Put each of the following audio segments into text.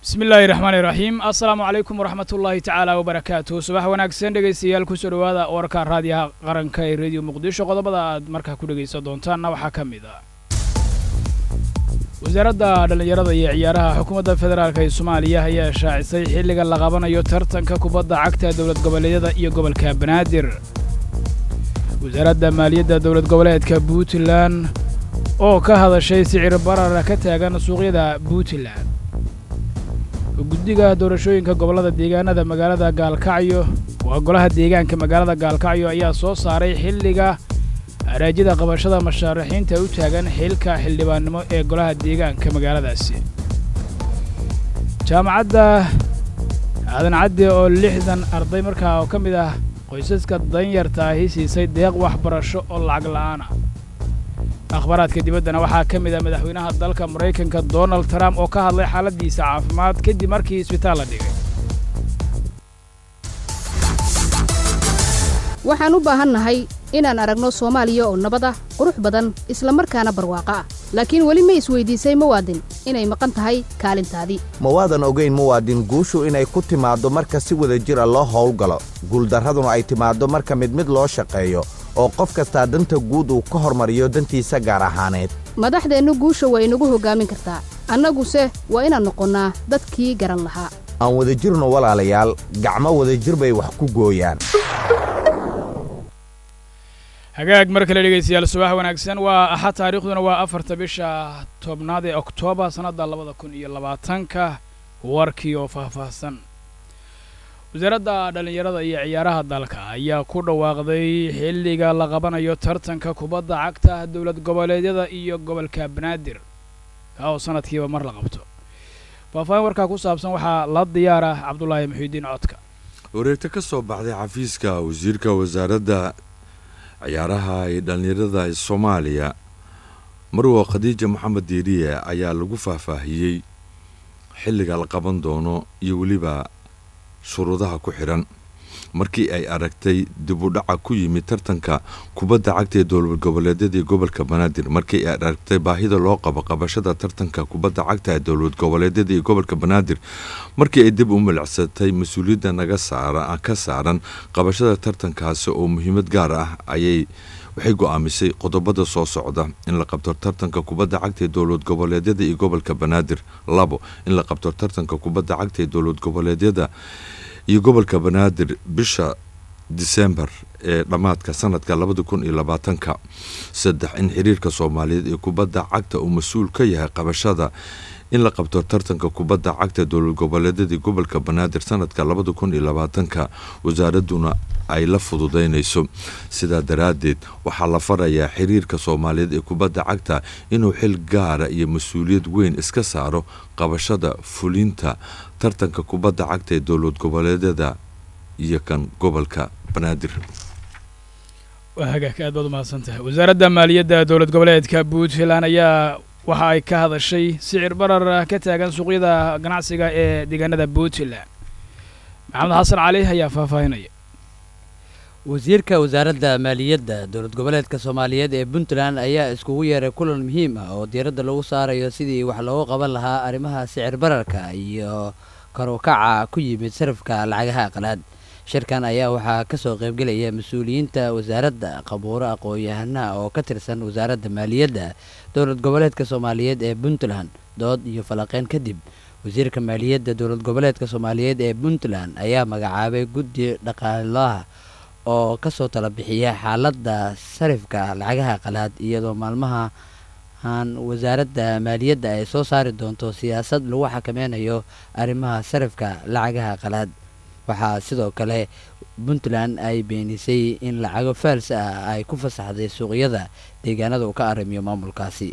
bismi illaahi raxmaani raxiim assalaamu calaykum waraxmat ullaahi tacaala wabarakaatuh subax wanaagsan dhegaystayaal kusoo dhowaada warka raadiyaha qaranka ee rediyo muqdisho qodobada aad markaa ku dhegaysan doontaanna waxaa ka mid ah wasaaradda dhallinyarada iyo ciyaaraha xukuumadda federaalk ee soomaaliya ayaa shaacisay xilliga la qabanayo tartanka kubadda cagta dowlad goboleedyada iyo gobolka banaadir wasaaradda maaliyadda dowlad goboleedka puntland oo ka hadashay sicir barara ka taagan suuqyada puntland guddiga doorashooyinka gobollada deegaanada magaalada gaalkacyo waa golaha deegaanka magaalada gaalkacyo ayaa soo saaray xilliga araajida qabashada mashaarixiinta u taagan xilka xildhibaannimo ee golaha deegaanka magaaladaasi jaamacadda aadan caddi oo lixdan arday markaa oo ka mid ah qoysaska danyarta ahi siisay deeq waxbarasho oo lacag la'aana akhbaaraadka dibaddana waxaa ka mid ah madaxweynaha dalka maraykanka donald trump oo ka hadlay xaaladdiisa caafimaad kadib markii isbitaal la dhigay waxaan u baahannahay inaan aragno soomaaliya oo nabad ah qurux badan isla markaana barwaaqo ah laakiin weli ma isweydiisay muwaadin inay maqan tahay kaalintaadii ma waadan ogayn muwaadin guushu inay ku timaaddo marka si wada jir a loo howlgalo guuldarraduna ay timaaddo marka mid mid loo shaqeeyo oo qof kastaa danta guud uu ka hormariyo dantiisa gaar ahaaneed madaxdeennu guusha waa inagu hoggaamin kartaa annaguse waa inaan noqonnaa dadkii garan lahaa aan wadajirno walaalayaal gacmo wadajir bay wax ku gooyaan hagaag mar kale dhegaystayaal subax wanaagsan waa axad taariikhduna waa afarta bisha tobnaad ee oktoobar sannadda labada kun iyo labaatanka warkii oo faahfaahsan wasaaradda dhallinyarada iyo ciyaaraha dalka ayaa ku dhawaaqday xilliga la qabanayo tartanka kubadda cagta dowlad goboleedyada iyo gobolka banaadir kaa oo sanadkiiba mar la qabto faahfaahin warkaa ku saabsan waxaa la diyaara cabdulaahi muxiidiin codka wareegto ka soo baxday xafiiska wasiirka wasaaradda ciyaaraha ee dhallinyarada ee soomaaliya marwa khadiija maxamed diiriye ayaa lagu faahfaahiyey xilliga la qaban doono iyo weliba shuruudaha ku xidhan markii ay aragtay dib u dhaca ku yimid tartanka kubadda cagta ee dowlad goboleedyadii gobolka banaadir markii ay aragtay baahida loo qabo qabashada tartanka kubadda cagta ee dowlad goboleedyadii gobolka banaadir markii ay dib u milicsatay mas-uuliyadda naga saara ka saaran qabashada tartankaasi oo muhiimad gaar ah ayay waxay go-aamisay qodobada soo socda in la qabto tartanka kubadda cagta ee dowlad goboleedyada iyo gobolka banaadir labo in la qabto tartanka kubadda cagta ee dowlad goboleedyada iyo gobolka banaadir bisha disembar ee dhammaadka sanadka labada kun iyo labaatanka saddex in xiriirka soomaaliyeed ee kubadda cagta uu mas-uul ka yahay qabashada in la qabto tartanka kubadda cagta dowlad goboleedyadii gobolka banaadir sanadka labada kun iyo labaatanka wasaaraduna ay la fududaynayso sidaa daraaddeed waxaa la farayaa xiriirka soomaaliyeed ee kubadda cagta inuu xil gaara iyo mas-uuliyad weyn iska saaro qabashada fulinta tartanka kubadda cagta ee dowlad goboleedyada iyo kan gobolka banaadir waa hagaag aad baad umahadsan tahay wasaaradda maaliyadda dowlad goboleedka puntland ayaa waxa ay ka hadashay sicir barar ka taagan suuqyada ganacsiga ee deegaanada puntland maxamed xasan cali ayaa faahfaahinaya wasiirka wasaaradda maaliyadda dowlad goboleedka soomaaliyeed ee puntland ayaa iskugu yeeray kulan muhiim ah oo diiradda lagu saarayo sidii wax loogu qaban lahaa arrimaha sicir bararka iyo karukaca ku yimid sarafka lacagaha qalaad shirkan ayaa waxaa ka soo qaybgelaya mas-uuliyiinta wasaaradda qabuuro aqoon-yahanaha oo ka tirsan wasaaradda maaliyadda dowlad goboleedka soomaaliyeed ee puntland dood iyo falaqeyn kadib wasiirka maaliyadda dowlad goboleedka soomaaliyeed ee puntland ayaa magacaabay guddi dhaqaalaha oo kasoo tala bixiya xaaladda sarifka lacagaha qalaad iyadoo maalmaha aan wasaaradda maaliyadda ay soo saari doonto siyaasad lagu xakameynayo arrimaha sarifka lacagaha qalaad waxaa sidoo kale puntland ay beenisay in lacago faals ah ay ku fasaxday suuqyada deegaanada uu ka arrimiyo maamulkaasi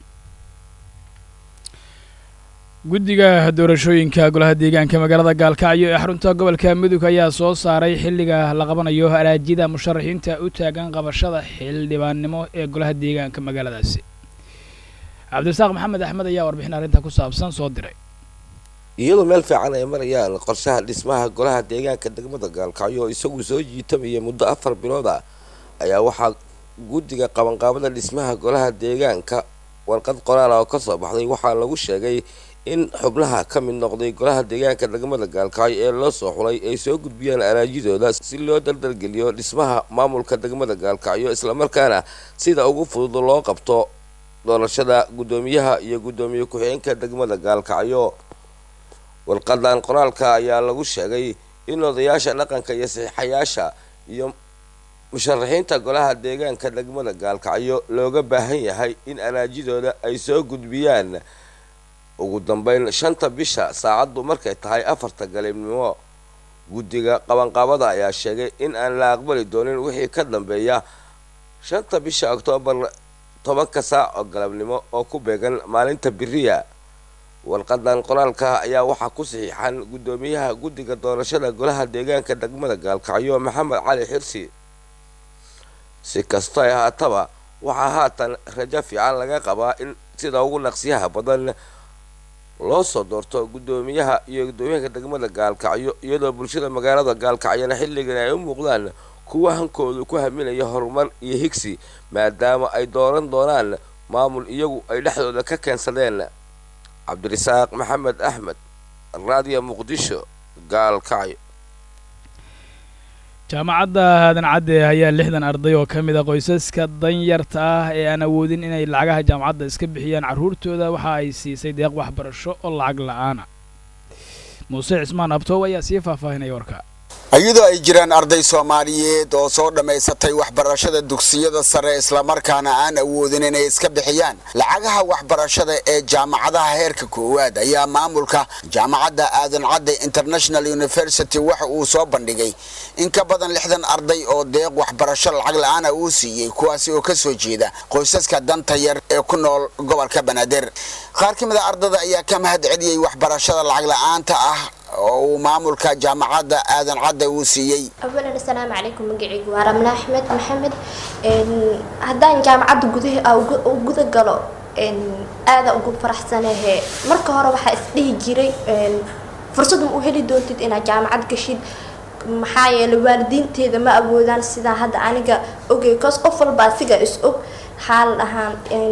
guddiga doorashooyinka golaha deegaanka magaalada gaalkacyo ee xarunta gobolka mudug ayaa soo saaray xilliga la qabanayo araajida musharaxiinta u taagan qabashada xildhibaannimo ee golaha deegaanka magaaladaasi cabdirasaaq maxamed axmed ayaa warbixin arrinta ku saabsan soo diray iyadoo meel fiican ay marayaan qorshaha dhismaha golaha deegaanka degmada gaalkacyo oo isagu soo jiitamaya muddo afar bilood ah ayaa waxaa guddiga qabanqaabada dhismaha golaha deegaanka warqad qoraal oo ka soo baxday waxaa lagu sheegay in xubnaha ka mid noqday golaha deegaanka degmada gaalkacyo ee loo soo xulay ay soo gudbiyaan araajidooda si loo daldalgeliyo dhismaha maamulka degmada gaalkacyo islamarkaana sida ugu fudud loo qabto doorashada guddoomiyaha iyo guddoomiye ku-xigeenka degmada gaalkacyo warqadan qoraalka ayaa lagu sheegay in odayaasha dhaqanka iyo saxiixayaasha iyo musharaxiinta golaha deegaanka degmada gaalkacyo looga baahan yahay in araajidooda ay soo gudbiyaan ugu dambeyn shanta bisha saacaddu markay tahay afarta galibnimo guddiga qabanqaabada ayaa sheegay in aan la aqbali doonin wixii ka dambeeya shanta bisha oktoobar tobanka saac oo galabnimo oo ku beegan maalinta biriya warqadan qoraalka ayaa waxaa ku saxiixan guddoomiyaha guddiga doorashada golaha deegaanka degmada gaalkacyo maxamed cali xirsi si kastoo ay haataba waxaa haatan rajo fiican laga qabaa in sida ugu naqsiyaha badan loo soo doorto guddoomiyaha iyo guddoomiyaha degmada gaalkacyo iyadoo bulshada magaalada gaalkacyona xilligan ay u muuqdaan kuwa hankoodu ku haminaya horumar iyo higsi maadaama ay dooran doonaan maamul iyagu ay dhexdooda ka keensadeen cabdirasaaq maxamed axmed raadiyo muqdisho gaalkacyo jaamacadda aadan cadde ayaa lixdan arday oo ka mid a qoysaska danyarta ah ee aan awoodin inay lacagaha jaamacadda iska bixiyaan carruurtooda waxa ay siisay deeq waxbarasho oo lacag la'aana muuse cismaan abtoow ayaa sii faahfaahinaya warka iyadoo ay jiraan arday soomaaliyeed oo soo dhammaysatay waxbarashada dugsiyada sare islamarkaana aan awoodin inay iska bixiyaan lacagaha waxbarashada ee jaamacadaha heerka koowaad ayaa maamulka jaamacadda aadan cadde international university waxa uu soo bandhigay in ka badan lixdan arday oo deeq waxbarasho lacag la-aana uu siiyey kuwaasi oo ka soo jeeda qoysaska danta yar ee ku nool gobolka banaadir qaar ka mid a ardada ayaa ka mahad celiyey waxbarashada lacag la-aanta ah oo uu maamulka jaamacadda aadan cadde uu siiyey awalan assalaamu calaykum magacaygu waa ramla axmed maxamed haddaan jaamacadda gudaha u guda galo aada ugu faraxsanahe marka hore waxaa isdhihi jiray fursad ma u heli doontid inaad jaamacad gashid maxaa yeelay waalidiinteeda ma awoodaan sidaa hadda aniga ogay cos qof walba asiga is og xaal ahaan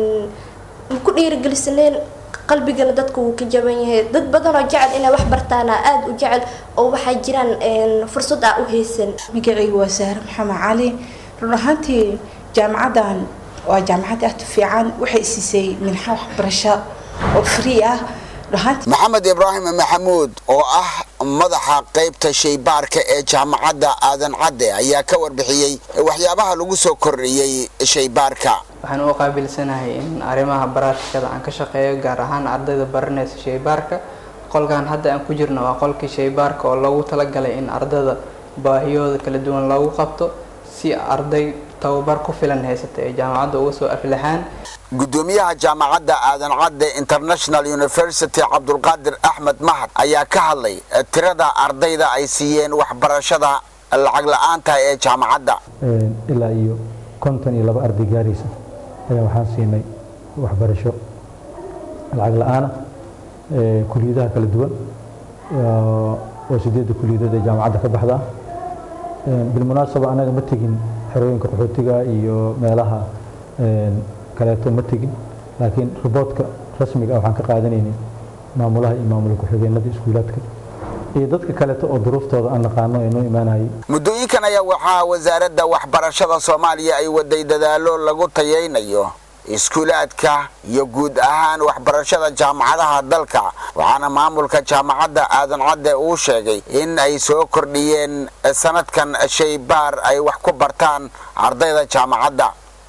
ma ku dhiirigelisaneen qalbigana dadka wuu ka jaban yahay dad badanoo jecel inay wax bartaana aada u jecel oo waxaa jiraan fursad ah u haysan magacaygu waa sahre maxamed cali run ahaantii jaamacaddan waa jaamacad aad u fiican waxay siisay minxa waxbarasho oo free ah maxamed ibraahim maxamuud oo ah madaxa qaybta shaybaarka ee jaamacadda aadan cadde ayaa ka warbixiyey waxyaabaha lagu soo kordhiyey shaybaarka waxaan u qaabilsanahay in arrimaha baraashkada aan ka shaqeeyo gaar ahaan ardayda baranaysa shaybaarka qolkan hadda aan ku jirno waa qolkii shaybaarka oo loogu talagalay in ardayda baahiyooda kala duwan loogu qabto si arday tababar ku filan haysata ee jaamacadda uga soo aflaxaan gudoomiyaha jaamacadda aadan cadde international university cabdulqaadir axmed mahad ayaa ka hadlay tirada ardayda ay siiyeen waxbarashada lacag la-aanta ee jaamacadda ilaa iyo konton iyo laba arday gaaraysa ayaa waxaan siinay waxbarasho lacag la-aana kuliyadaha kala duwan oo sideedda kuliyadood ee jaamacadda ka baxda bilmunaasaba anaga ma tegin xerooyinka qaxootiga iyo meelaha kaleeto ma tegin laakiin riboodka rasmiga ah waxaan ka qaadanaynay maamulaha iyo maamula ku-xigeenada iskuulaadka iyo dadka kaleeto oo duruuftooda aan naqaano ee noo imaanayay muddooyinkan ayaa waxaa wasaaradda waxbarashada soomaaliya ay waday dadaalo lagu tayaynayo iskuulaadka iyo guud ahaan waxbarashada jaamacadaha dalka waxaana maamulka jaamacadda aadan cadde uu sheegay in ay soo kordhiyeen sanadkan shaybaar ay wax ku bartaan ardayda jaamacadda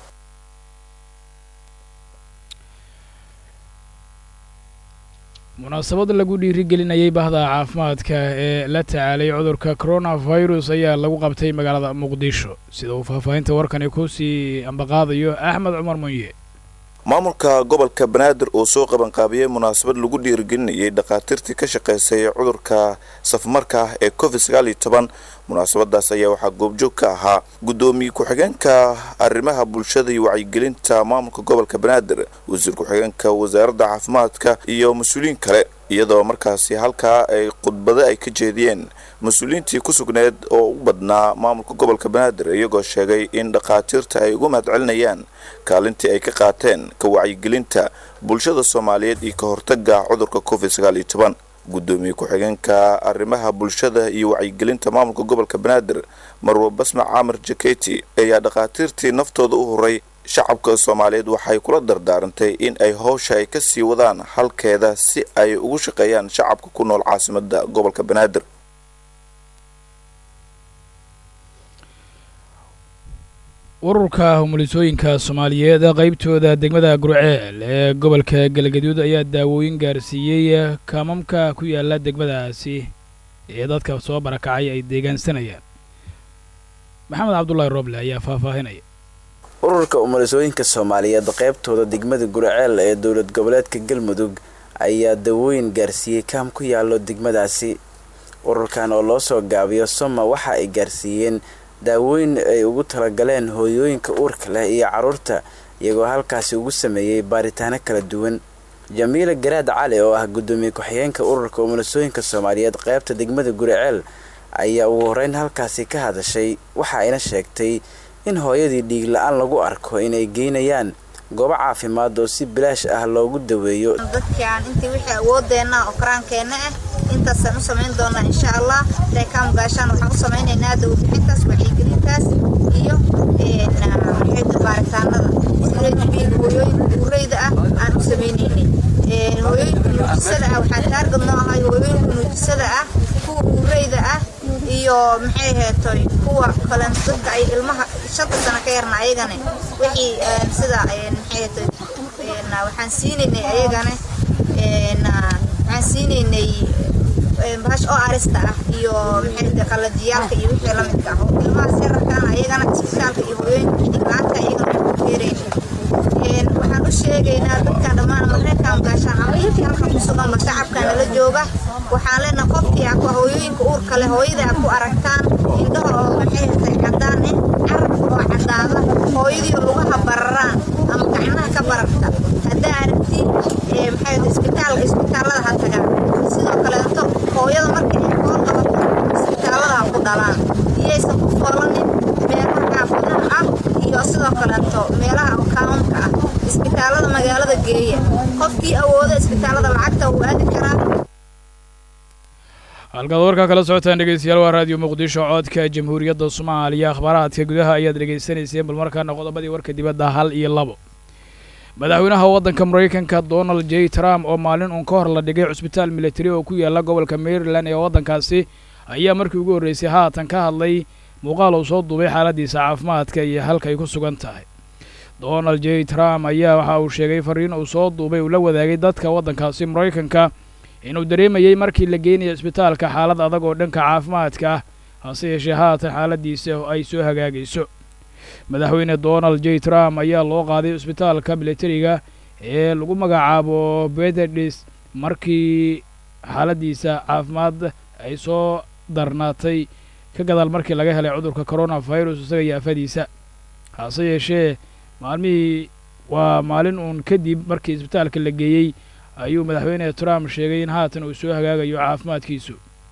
munaasabad lagu dhiirigelinayay bahda caafimaadka ee la tacaalay cudurka coronavirus ayaa lagu qabtay magaalada muqdisho sida uu faahfaahinta warkani kusii ambaqaadayo axmed cumar munye maamulka gobolka banaadir uu soo qabanqaabiyey munaasabad lagu dhiirigelinayay dhakhaatiirtii ka shaqaysay cudurka safmarka ah ee covid sagaal iyo toban munaasabadaas ayaa waxaa goobjoog ka ahaa guddoomiye ku-xigeenka arrimaha bulshada iyo wacyigelinta maamulka gobolka banaadir wasiir ku-xigeenka wasaaradda caafimaadka iyo mas-uuliyiin kale iyadoo markaasi halkaa ay khudbado ay ka jeediyeen mas-uuliyiintii ku sugneed oo u badnaa maamulka gobolka banaadir iyagoo sheegay in dhakhaatiirta ay uga mahadcelinayaan kaalintii ay ka qaateen ka wacyigelinta bulshada soomaaliyeed iyo ka hortaga cudurka covid sagaal iyo toban guddoomiye ku-xigeenka arrimaha bulshada iyo wacyigelinta maamulka gobolka banaadir marwa basma caamir jaketi ayaa dhakhaatiirtii naftooda u huray shacabka soomaaliyeed waxay kula dardaarantay in ay howsha ay ka sii wadaan halkeeda si ay ugu shaqeeyaan shacabka ku nool caasimada gobolka banaadir ururka humulisooyinka soomaaliyeed qaybtooda degmada gurceel ee gobolka galgaduud ayaa daawooyin gaarsiiyey kaamamka ku yaala degmadaasi ee dadka soo barakacay ay deegaansanayaan maxamed cabdulaahi roble ayaa faahfaahinaya ururka umulisooyinka soomaaliyeed qaybtooda degmada gurceel ee dowlad goboleedka galmudug ayaa dawooyin gaarsiiyey kaam ku yaallo degmadaasi ururkan oo loo soo gaabiyo soma waxa ay gaarsiiyeen daawooyin ay ugu talagaleen hooyooyinka uurka leh iyo carruurta iyagoo halkaasi ugu sameeyey baaritaano kala duwan jamiila garaad cali oo ah guddoomiye ku-xigeenka ururka umulisooyinka soomaaliyeed qaybta degmada guriceel ayaa ugu horeyn halkaasi ka hadashay waxa ayna sheegtay in hooyadii dhiig la-aan lagu arko inay geynayaan goobo caafimaad oo si bilaash ah loogu daweeyo dadkaan intii wixii awoodeenna oo karaankeenna ah intaasaan u samayn doonaa insha allah reekaam gaashaan waxaan u samaynaynaa dawabixintaas wacyigelintaas iyo xeeda baaritaanada dhiig hooyooyinka ureyda ah aan u samaynaynay hooyooyinka nuujisada ah waxaa taargad noo ahay hooyooyinka nuujisada ah kuwa ureyda ah iyo maxay heetoy kuwa kale dadka ay ilmaha shanta sano ka yarna ayagana wixii sida maxay heetoy waxaan siinaynay ayagana waxaan siinaynay bahash oo arista ah iyo maxay heetoy qalajiyaalka iyo wixii la midka ah oo ilmahaas yararkaana ayagana isbitaalka iyo hooyooyinka xidiglaanta ayagana waxaan ku feeraynay waxaan u sheegaynaa dadkan dhammaan marreekaan gaashaan ama intii halkan ku suganba shacabka nala jooga waxaan leenahay qofkii ah hooyooyinka uurka leh hooyada aad ku aragtaan indhaha oo maxay tahay caddaan eh carabka oo caddaada hooyadii oo lugaha bararaan ama gacnaha ka bararta haddaa aragtiin maxay tahay isbitaalka isbitaallada ha tagaan sidoo kaleeto hooyada marka ay koor qabato isbitaallada ha ku dhalaan iyaysan ku foolanin meelaha xaafadaha ah iyo sidoo kaleeto meelaha kaamamka ah isbitaallada magaalada geeya qofkii awooda isbitaallada lacagta uu aadi karaa halkaad warkaa kala socotaan dhegeystayaal waa raadiyo muqdisho codka jamhuuriyadda soomaaliya akhbaaraadka gudaha ayaad dhegaysanayseen bal markaana qodobadii warka dibadda hal iyo labo madaxweynaha waddanka maraykanka donald j trump oo maalin uun ka hor la dhigay cusbitaal militari oo ku yaala gobolka maryland ee waddankaasi ayaa markii ugu horreysay haatan ka hadlay muuqaal uu soo duubay xaaladiisa caafimaadka iyo halka ay ku sugan tahay donald j trump ayaa waxa uu sheegay fariin uu soo duubay uu la wadaagay dadka waddankaasi maraykanka inuu dareemayey markii la geynayo isbitaalka xaalad adag oo dhanka caafimaadka ah hase yeeshee haatan xaaladiisa ay soo hagaagayso madaxweyne donald j trump ayaa loo qaaday isbitaalka militariga ee lagu magacaabo beterdis markii xaaladiisa caafimaad ay soo darnaatay ka gadaal markii laga helay cudurka coronavirus isaga iyo afadiisa hase yeeshee maalmihii waa maalin uun kadib markii isbitaalka la geeyey ayuu madaxweyne trump sheegay in haatan uu soo hagaagayo caafimaadkiisu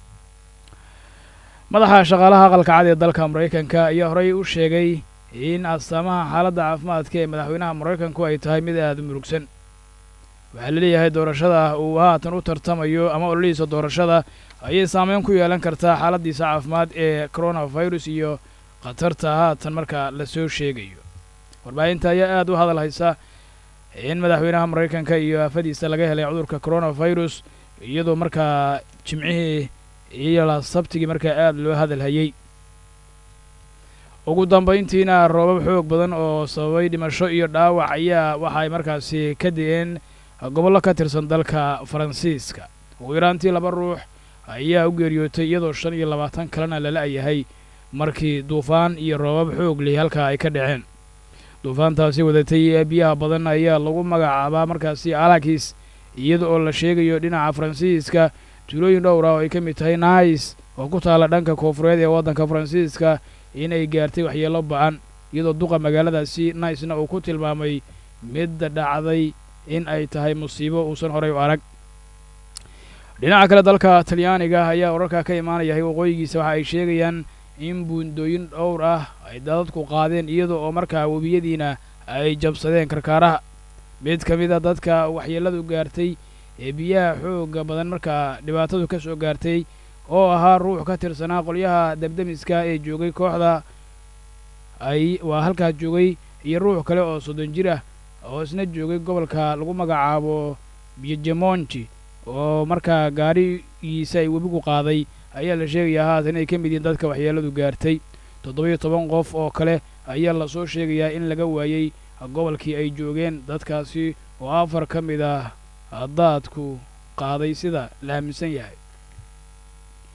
madaxa shaqaalaha aqalka cad ee dalka maraykanka ayaa horey u sheegay in astaamaha xaaladda caafimaadka ee madaxweynaha maraykanku ay tahay mid aada u murugsan waxaa laleeyahay doorashada uu haatan u tartamayo ama ololihiisa doorashada ayay saameyn ku yeelan kartaa xaaladiisa caafimaad ee coronavirus iyo khatarta haatan marka lasoo sheegayo warbaahinta ayaa aada u hadal haysa in madaxweynaha maraykanka iyo aafadiisa laga helay cudurka coronavirus iyadoo markaa jimcihii iyo sabtigii markaa aada loo hadal hayey ugu dambayntiina roobab xoog badan oo sababay dhimasho iyo dhaawac ayaa waxa ay markaasi ka di'een gobollo ka tirsan dalka faransiiska ugu yaraantii laba ruux ayaa u geeriyootay iyadoo shan iyo labaatan kalena lala-yahay markii duufaan iyo roobab xoog leh halkaa ay ka dhaceen duufaantaasi wadatay biyaha badan ayaa lagu magacaabaa markaasi alakis iyada oo la sheegayo dhinaca faransiiska tuulooyin dhowr ah oo ay ka mid tahay nais oo ku taalla dhanka koonfureed ee waddanka faransiiska inay gaartay waxyeello ba-an iyadoo duqa magaaladaasi naisna uu ku tilmaamay midda dhacday in ay tahay musiibo uusan horay u arag dhinaca kale dalka talyaaniga ayaa wararka ka imaanaya waqooyigiisa waxa ay sheegayaan in buundooyin dhowr ah ay dadadku qaadeen iyada oo markaa webiyadiina ay jabsadeen karkaaraha mid ka mid a dadka waxyeelladu gaartay ee biyaha xoogga badan markaa dhibaatadu ka soo gaartay oo ahaa ruux ka tirsanaa qolyaha debdemiska ee joogay kooxda ay waa halkaas joogay iyo ruux kale oo soddon jir ah oo isna joogay gobolka lagu magacaabo biejemonti oo markaa gaadhigiisa ay webigu qaaday ayaa la sheegayaa haatan inay ka mid yihiin dadka waxyeelladu gaartay toddoba-iyo toban qof oo kale ayaa lasoo sheegayaa in laga waayey gobolkii ay joogeen dadkaasi oo afar ka mid ah daadku qaaday sida la aaminsan yahay